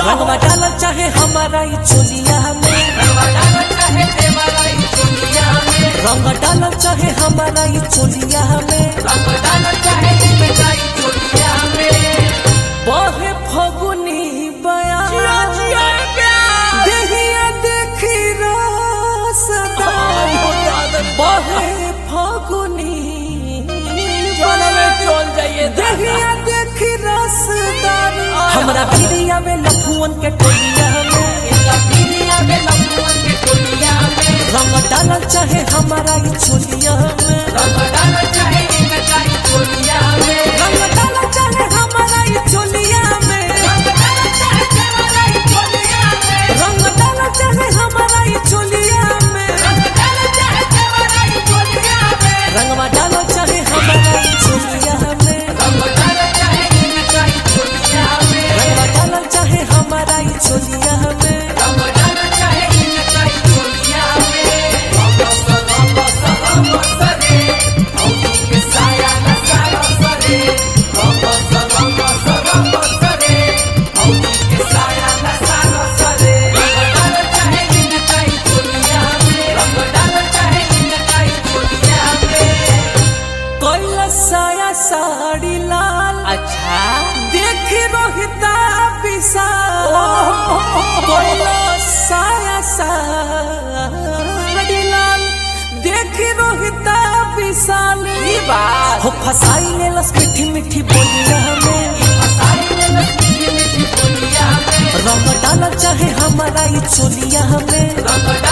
रंगवा डालल चाहे हमारा ई चोलिया में रंग डालल चाहे हमारा ई चोलिया में बहे फगुनी बया देहिया देखी रसदा बहे फगुनी देहिया देखी रसदार हमरा भिड़िया में लफुअन के टोलिया में रंग डालल चाहे हमारा ई चोलिया में रंग डालल चाहे हमारा ई चोलिया में रंग डालल चाहे हमारा ई चोलिया में रंगवा डालल चाहे हमारा ई चोलिया में रंगवा डालल चाहे हमारा ई चोलिया में कोइला साया साड़ी लाल अच्छा देख रोहिता विशाल कोइला साया साड़ी लाल देख रोहिता विशाल ई बात हो फसाई ले लस मीठी मीठी बोलिया में रंग डालल चाहे हमारा ई चोलिया में